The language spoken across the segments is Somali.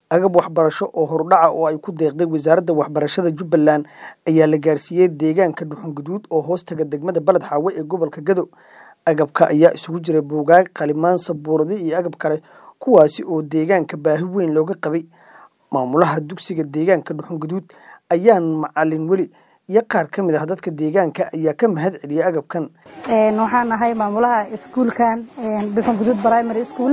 agab waxbarasho oo hordhaca oo ay ku deeqday wasaaradda waxbarashada jubbaland ayaa la gaarsiiyey deegaanka dhuxunguduud oo hoostaga degmada baled xaawe ee gobolka gado agabka ayaa isugu jiray buugaag qalimaan sabuuradi iyo agab kale kuwaasi oo deegaanka baahi weyn looga qabay maamulaha dugsiga deegaanka dhuxunguduud ayaan macalin weli iyo qaar ka mid ah dadka deegaanka ayaa ka mahad celiyay agabkan waxaan ahay maamulaha iskuulkan dhuxunguduud primary school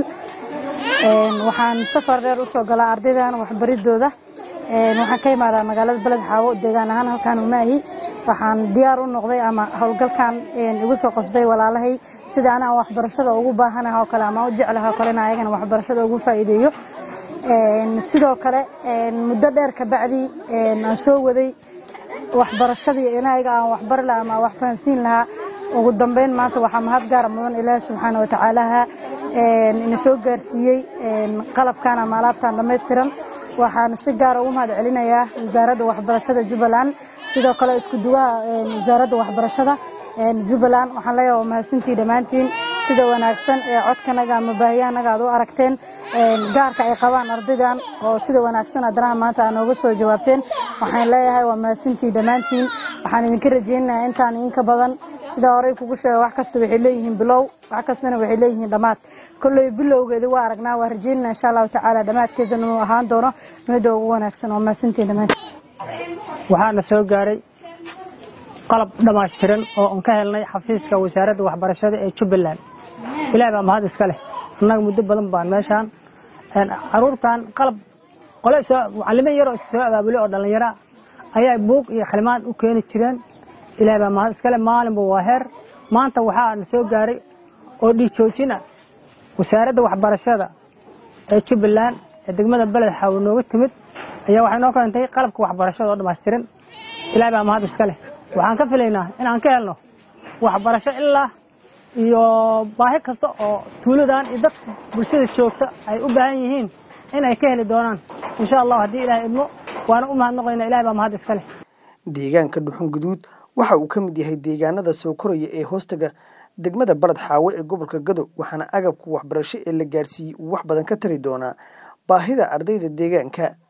waxaan safar dheer usoo galaa ardaydan waxbaridooda waxaan ka imaadaa magaalada beled xaawo deegaan ahaan halkaan umaahi waxaan diyaar u noqday ama howlgalkan igu soo qasbay walaalahay sida anaa waxbarashada ugu baahanaha oo kale ama u jeclaha oo kalena ayagana waxbarashada ugu faa'iideeyo sidoo kale muddo dheer kabacdi aan soo waday waxbarashadii inayaga aan waxbari lahaa ama wax fahansiin lahaa ugu dambeyn maanta waxaa mahad gaara mudan ilaahi subxaana watacaalaha ina soo gaarsiiyey qalabkan ama alaabtan dhammaystiran waxaan si gaara ugu mahad celinayaa wasaaradda waxbarashada jubbaland sidoo kale isku duwaha wasaaradda waxbarashada jubbaland waxaan leeyahay waa mahadsantii dhammaantiin sida wanaagsan ee codkanaga ama baahiyahanaga aad u aragteen gaarka ay qabaan ardaydan oo sida wanaagsan haddana maanta aa nooga soo jawaabteen waxaan leeyahay waa mahadsantii dhammaantiin waxaan idinka rajaynayaa intaan idinka badan sida horey kugu sheega wax kasta waxay leeyihiin bilow wax kastana waxay leeyihiin dhammaad kolley bilowgeeda waa aragnaa waa rajaynana insha allahu tacaala dhammaadkeedana uu ahaan doono midda ugu wanaagsan waa mahadsantiin dhammaantiin waxaana soo gaaray qalab dhammaystiran oo aan ka helnay xafiiska wasaaradda waxbarashada ee jubbaland ilaah baa mahad iska leh annaga muddo badan baan meeshaan caruurtan qalab qole macalimo yaroo soo abaabulay oo dhallinyara ayaa buug iyo khalimaan u keeni jireen ilaah baa mahad iska leh maalinba waa heer maanta waxaana soo gaaray oo dhiijoojina wasaaradda waxbarashada ee jubbaland ee degmada beled xaawo nooga timid ayaa waxay noo keentay qalabka waxbarashada oo dhammaystiran ilaah baa mahad iska leh waxaan ka filaynaa inaan ka helno waxbarasho ilaa iyo baahi kasta oo tuuladan iyo dadka bulshada joogta ay u baahan yihiin inay ka heli doonaan insha allah haddii ilaah idmo waana u mahadnaqaynaa ilaah baa mahad iska leh deegaanka dhuxunguduud waxa uu ka mid yahay deegaanada soo koraya ee hoostaga degmada baled xaawe ee gobolka gado waxaana agabka waxbarasho ee la gaarsiiyey uu wax badan ka tari doonaa baahida ardayda deegaanka